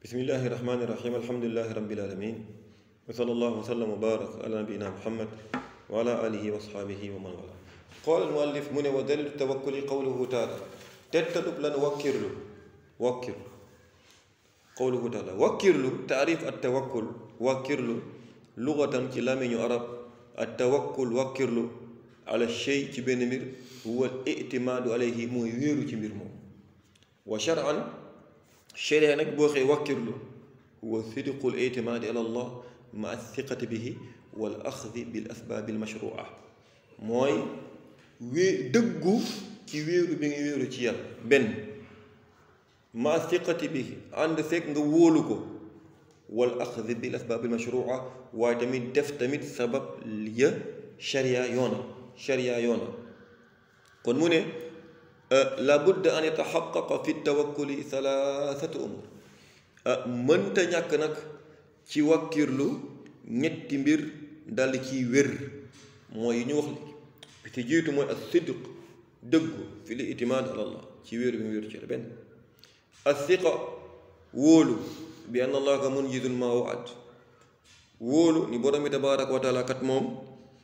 bismillahi rahmani rahim alhamdulilahi rabbil alamin wa sallallahu wa sallam wa barak ala nabiyina muhammad wa ala alihi wa asxaabihi wa man wala qaala almuallif mu ne wa dalilu tawakkuli qawluhu taala tettadub lan wakkirlu wakkirlu qawluhu taala wakkirlu taarif at tawakkul wakkirlu lugatan ci làmmiñu arab at tawakkul wakkirlu ala shay ci benn mbir huwa al itimaadu alayhi mooy wéeru ci mbir moom wa shar'an sharia nag boo xee wakkirlu huwa sidqu l itimaadi ala allah ma athiqati bihi wal axdi bil asbaabi al mashrua mooy wée dëggu ci wéeru bi nga wéeru ci yàlla benn ma athiqati bihi ànd fekk nga wóolu ko wal axdi bil asbaabi al mashrua waaye tamit def tamit sabab ya sharia yoona sharia yoona kon mu ne la budda an yataxaqaqa fi tawakkuli thalathatu umur mënta ñàkk nag ci wakkirlu ñetti mbir dal ciy wér mooy yi ñu wax li bi ci jiitu mooy as sidq dëggu fi li itimaad ala allah ci wéeru bi mu wéeru ci la benn as siqa wóolu bi anna allaha munjizul ma waad wóolu ni borom bi tabaraka wa taala kat moom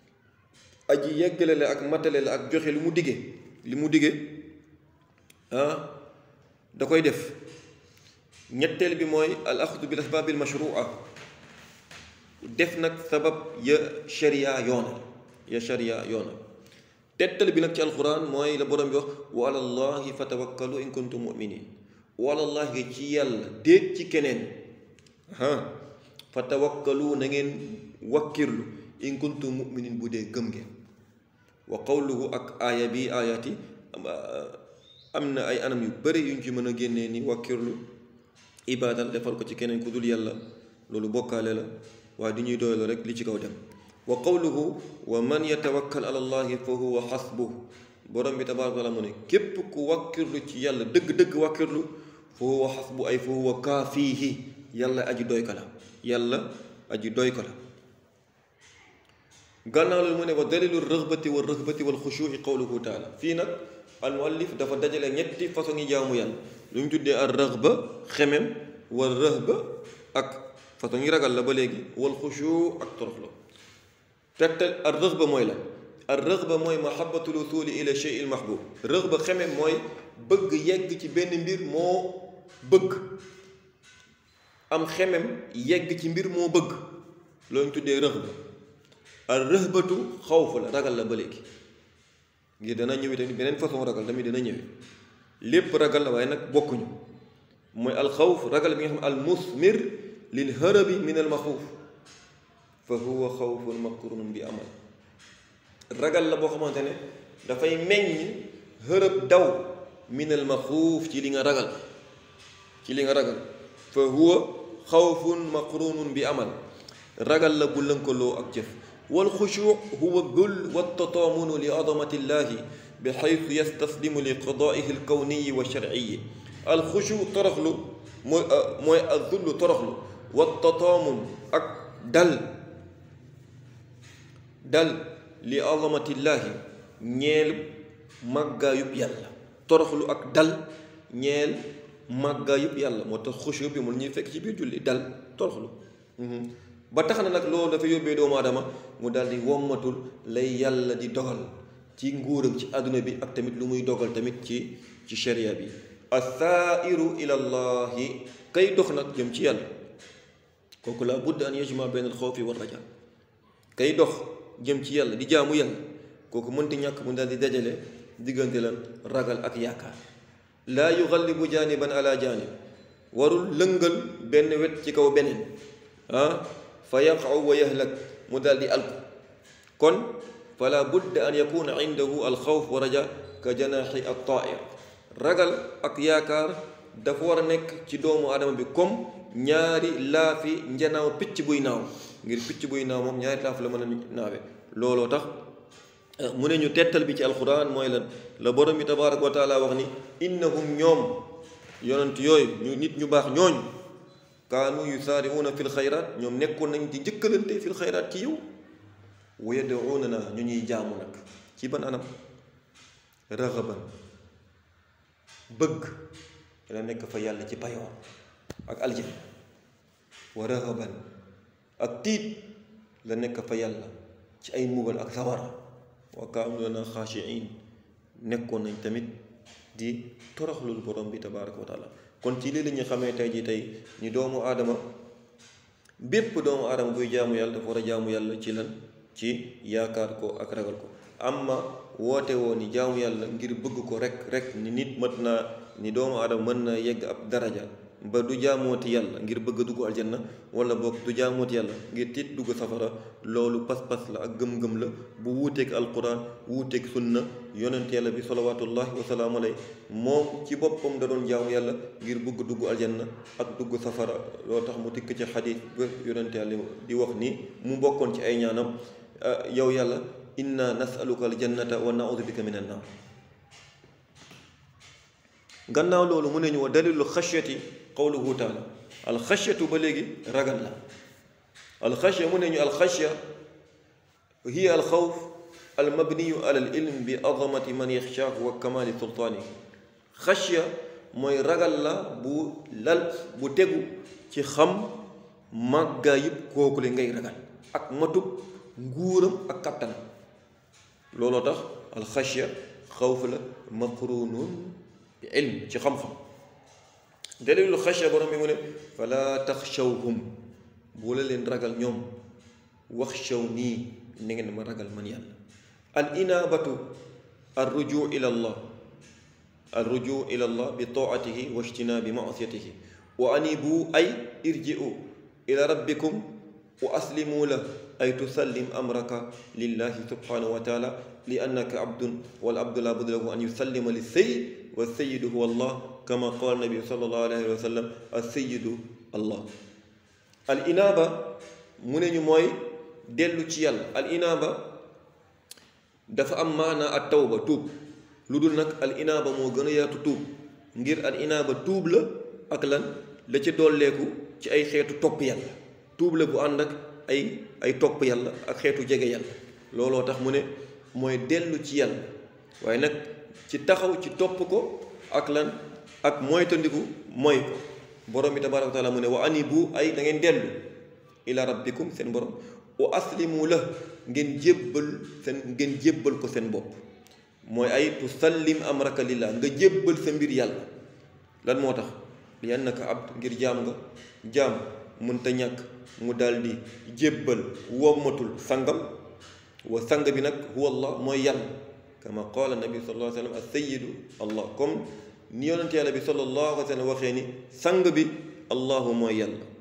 aji yeggale la ak matale la ak joxe li mu dige li mu dige ah da koy def ñetteel bi mooy al axdu bil asbaabil mashrua def nag sabab ya sharia yoona ya sharia yoona tettal bi nag ci alquran mooy la borom bi wax wa ala llahi fa tawakkalu in kuntum muminin wa ala llahi ci yàlla déet ci keneen ah fa tawakkalu na ngeen wakkirlu in kuntum muminin bu dee gëm ngeen wa qawluhu ak aaya bi aayati am na ay anam yu bëri yuñ ci mën a génnee ni wàkkirlu ibaadal defal ko ci keneen ku dul yàlla loolu bokkaale la waaye du ñuy doylu rek li ci kaw dem wa qawluhu wa man yatawakkal ala allahi fa huwa xasbuh borom bi tabaaraka taala mu ne képp ku wàkkirlu ci yàlla dëgg-dëgg wàkkirlu fa huwa xasbu ay fa huwa kaafiihi yàlla aji doy ko la yàlla aji doy ko la gannaaw loolu mu ne wa dalilu rëxbati wa rëxbati wal xushuuci qawluhu taala fii nag almuallif dafa dajale ñetti façon yi jaamu yàlla lu ñu tuddee ar rëxba xemem wal rëxba ak façon yi ragal la ba léegi wal xushu ak toroxlo tegtal ar rëxba mooy la ar rëxba mooy mahabbatul usuli ila shay'il mahbub rëxba xemem mooy bëgg yegg ci benn mbir moo bëgg am xemem yegg ci mbir moo bëgg loolu ñu tuddee rëxba ar rëxbatu xawf la ragal la ba léegi ngir dana ñëwee tamit beneen façon ragal tamit dana ñëwee lépp ragal la waaye nag bokkuñu mooy alxawf ragal bi nga xam al musmir lil harabi min al maxuuf fa huwa xawfun maqrunun bi amal ragal la boo xamante ne dafay meññ hërëb daw min al maxuuf ci li nga ragal ci li nga ragal fa huwa xawfun maqrunun bi amal ragal la bu lënkaloo ak jëf والخشوع هو الذل والتطامن لعظمة الله بحيث يستسلم لقضائه الكوني والشرعي الخشوع ترخلو موي الذل ترخلو والتطامن أك دل دل لعظمة الله ñeel màggaayub yàlla toroxlu ak dal ñeel màggaayub yàlla moo tax xushu bi mun ñuy fekk ci biir julli dal toroxlu ba tax na nag loolu dafa yóbbee doomu aadama mu daal di wommatul lay yàlla di dogal ci nguuram ci àdduna bi ak tamit lu muy dogal tamit ci ci sharia bi athairu ila llahi kay dox nag jëm ci yàlla kooku la budda an yajma bayn al xawfi wa raja kay dox jëm ci yàlla di jaamu yàlla kooku mënti ñàkk mu daal di dajale diggante lan ragal ak yaakaar laa yugallibu jaaniban ala jaanib warul lëngal benn wet ci kaw beneen ah fa yaqaw wa yahlak mu daal di alku kon fala budda an yakuna indahu alxawf wa raja ka janaaxi at tair ragal ak yaakaar dafa war a nekk ci doomu aadama bi comme ñaari laafi njanaaw picc buy naaw ngir picc buy naaw moom ñaari laaf la mën a naawe looloo tax mu ne ñu tettal bi ci alquran mooy lan la borom bi tabaraka wa taala wax ni innahum ñoom yonent yooyu ñu nit ñu baax ñooñu kaanu yusaariuuna fil xayraat ñoom nekkoon nañ di njëkkalante fil xayraat ci yow wa yad'uuna na ñu ñuy jaamu nag ci ban anam raxaban bëgg dana nekk fa yàlla ci payoor ak aljana wa rahaban ak tiit la nekk fa yàlla ci ay mbugal ak sawara wa kaanu lana xaashiin nekkoon nañ tamit di toroxlul borom bi tabaraka wa taala kon ci lii la ñu xamee tey jii tey ni doomu aadama bépp doomu aadama buy jaamu yàlla dafa war a jaamu yàlla ci lan ci yaakaar ko ak ragal ko amma woote woo ni jaamu yàlla ngir bëgg ko rek rek ni nit mat naa ni doomu aadama mën na yegg ab daraja ba du jaamooti yàlla ngir bëgg dugg aljanna wala boog du jaamooti yàlla ngir tiit dugg safara loolu pas-pas la ak gëm-gëm la bu wuuteeg alquran wuuteeg sunna yonent yàlla bi salawatullahi wasalaamu alay moom ci boppam da doon jaamu yàlla ngir bëgg dugg aljanna ak dugg safara loo tax mu tikk ci xadiis ba yonent yàlla di wax ni mu bokkoon ci ay ñaanam yow yàlla inna nasaluka aljannata wa naudu bika min annaar gannaaw loolu mu ne ñu wa dalilu xashyati qawluhu taala alxashyatu ba léegi ragal la alxashya mu ne ñu alxashya hiya alxawf almabniyu ala alilm bi azamati man yaxshaahu wa kamali sultaanihi xashya mooy ragal la bu lal bu tegu ci xam màggaa yëpp kooku le ngay ragal ak matub nguuram ak kattan looloo tax alxashya xawf la maqrunun bi ilm ci xam-xam dalilu xasya borom bi mu ne fala taxshawhum bu la leen ragal ñoom wax shaw nii na ngeen ma ragal man yàlla al inaabatu al rujuu ila allah al rujuu ila allah bi taatihi wa ijtinaabi maasiyatihi wa anibu ay irji'u ila rabbikum wa aslimu la ay tusallim amraka lillahi subhanahu wa taala li annaka abdun wal abdu la budda lahu an yusallima li sayyid wa sayyidu huwa allah kama qaala nabi sallallahu alayhi wa sallam as-sayyidu allah al inaaba mu ne ñu mooy dellu ci yàlla al inaaba dafa am maanaa at tawba tuub lu dul nag al inaaba moo gën a yaatu tuub ngir al inaaba tuub la ak lan la ci dolleeku ci ay xeetu topp yàlla tuub la bu ànd ak ay ay topp yàlla ak xeetu jege yàlla looloo tax mu ne mooy dellu ci yàlla waaye nag ci taxaw ci topp ko ak lan ak moytandiku mooy ko borom bi tabaraka wa taala mu ne wa anibu ay da ngeen dellu ila rabbikum seen borom wa aslimu la ngeen jébbal seen ngeen jébbal ko seen bopp mooy ay tusallim amraka lillah nga jébbal sa mbir yàlla lan moo tax li annaka abd ngir jaam nga jaam mënta ñàkk mu daldi jébbal wommatul sangam wa sang bi nag huwa allah mooy yàlla kama qaala nabi sallallahu alayhi wa sallam as-sayyidu allah comme ni yonent yàlla bi sallallahu alayhi wa sallam waxee ni sang bi allahu mooy yàlla